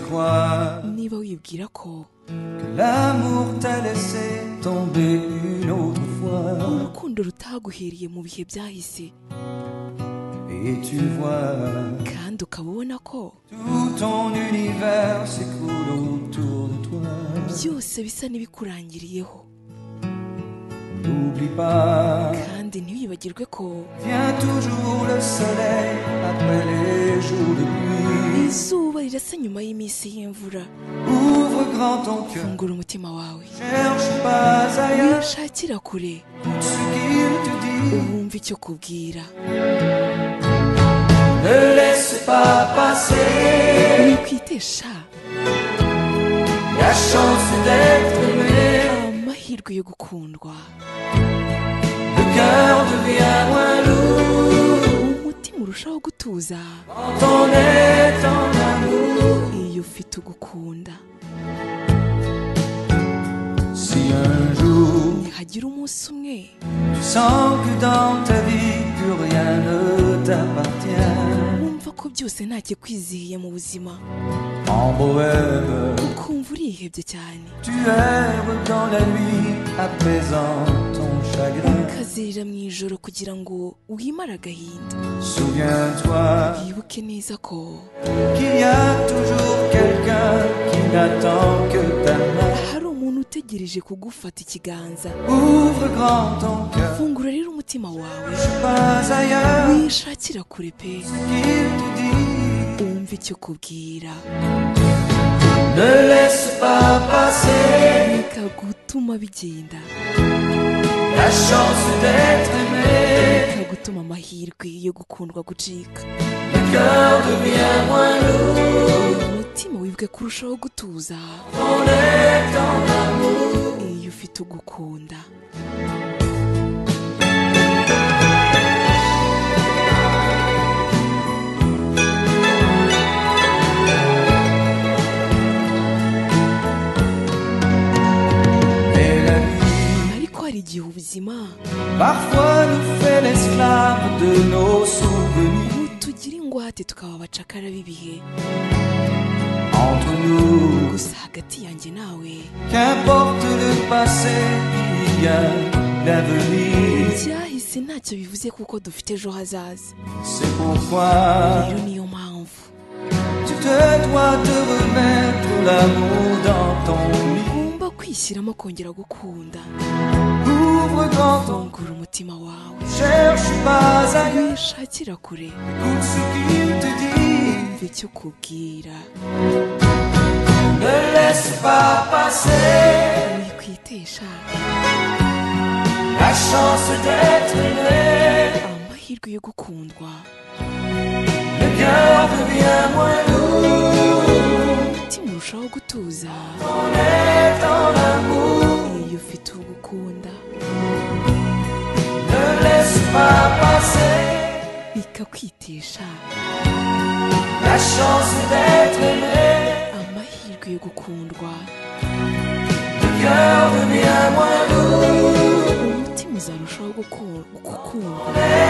croire Nivoyuki Roko. que l'amour t'a laissé tomber une autre fois. Urukundo rutaguhiriye mu bihe byahise Et tu vois, kandi ukaba ubona ko tout ton univers s'écoule autour de toi. byose bisa n'ibikurangiriyeho N'oublie pas, kandi ntiwibagirwe ko vient toujours le soleil après les jours de pluie. izuba rirasa nyuma y'iminsi y'imvura Ouvre grand ton cœur, fungura umutima wawe cherche pas ailleurs wishakira kure ce qu'il te dit. wumve icyo kubwira Ne laisse pas passer wikwitesha la chance d'être aimé. amahirwe yo gukundwa Le cœur devient moins lourd umutima urushaho gutuza quand on est en amour. iyo ufite ugukunda Si un jour ntihagira umunsi umwe tu sens que dans ta vie plus rien ne t'appartient, wumva ko byose nta kikwizihiriye mu buzima en bohème, ukumva urihebye cyane tu erres dans la nuit à présent ton chagrin. ukazirira mu ijoro kugira ngo wimare agahinda Souviens-toi wibuke neza ko qu'il y a toujours quelqu'un qui n'attend que ta main. hari umuntu utegereje kugufata ikiganza Ouvre grand ton cœur, fungura rero umutima wawe pas ailleurs wishakira kure pe qu'il te dit. wumve icyo kubwira Ne laisse pas passer reka gutuma bigenda la chance d'être aimé. reka gutuma amahirwe yo gukundwa gucika Le cœur devient moins lourd umutima wibuke kurushaho gutuza on est en amour. iyo ufite ugukunda Et la nuit, ariko hari igihe ubuzima parfois nous fait l'esclave de nos souvenirs. butugira ingwate tukaba abacakara b'ibihe Entre nous, gusa hagati yanjye nawe qu'importe le passé, il y a l'avenir. ibyahise ntacyo bivuze kuko dufite ejo hazaza C'est pourquoi rero niyo mpamvu tu te dois te remettre l'amour dans ton lit. ugomba kwishyiramo kongera gukunda Ouvre grand ton fungura umutima wawe cherche pas ailleurs. wishakira kure Écoute ce qu'il te dit. wumve icyo kubwira Ne laisse pas passer wikwitesha la chance d'être aimé. amahirwe yo gukundwa Le cœur devient moins lourd. umutima urushaho gutuza On est en amour. iyo ufite uwo gukunda Ne laisse pas passer bikakwitesha la chance d'être aimé. amahirwe yo gukundwa Le cœur devient moins lourd. umutima uzarushaho gukundwa